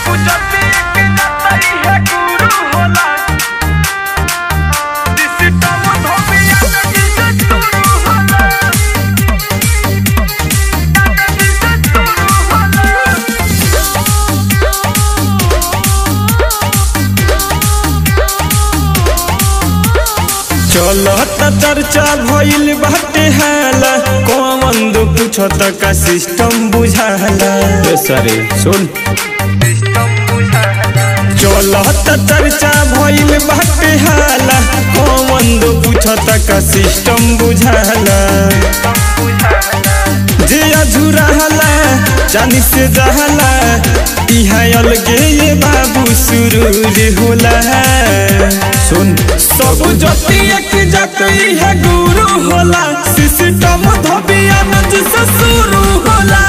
चलत चर्चा भइल बाटे हाला कौन दो पूछत का सिस्टम बुझाला सरे सुन चलत चर्चा भइल बाटे हाला कौन दो पूछत का सिस्टम बुझाला जे अझुराला जानी से जहला इहा अलगे ये बाबू सुरूर होला सुन सब जति एक जात है गुरु होला सिस्टम धबियान जिसे शुरू होला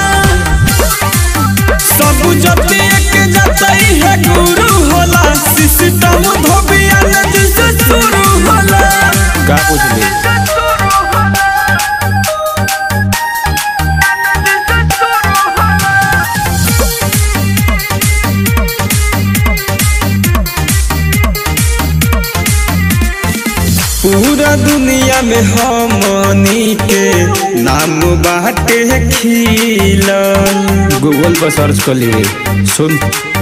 सब जति एक जात है गुरु होला सिस्टम धबियान जिसे शुरू होला का पूछली पूरा दुनिया में हमनी के नाम बाटे खिलल गूगल पर सर्च कर लिए सुन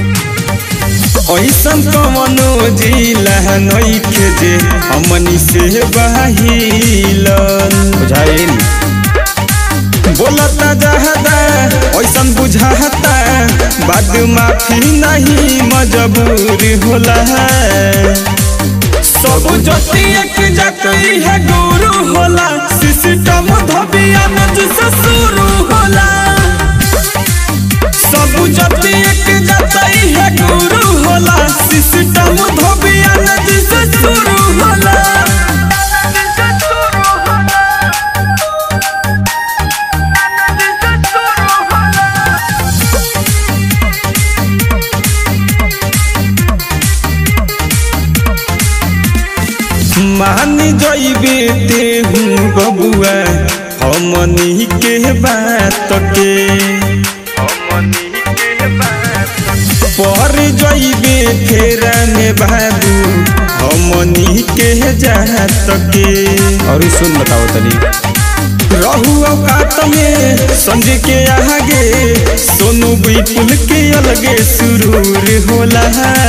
ऐसन कवनो जिला नइखे जे हमनी से बाहिलल बुझाइल बोलता जहदा ऐसन बुझाता बाद माफी नहीं मजबूर होला सब जति एक जाति है गुरु होला सिस्टम धबियान जिसे शुरू होला सब जति एक जाति है गुरु होला सिस्टम धबियान जिसे शुरू होला मान जइबे तेहू बबुआ हमनी के बात के पर जइबे फेरा में बाबू हमनी के जात के और सुन बताओ तनी रहू औकात में संजय के आगे सोनू विपुल के अलगे सुरूर होला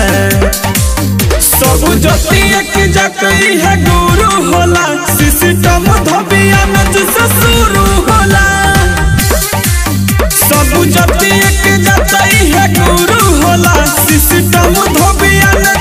सब जति एक जाति है गुरु होला सिस्टम धबियान जिसे शुरू होला सब जति एक जाति है गुरु होला सिस्टम धबियान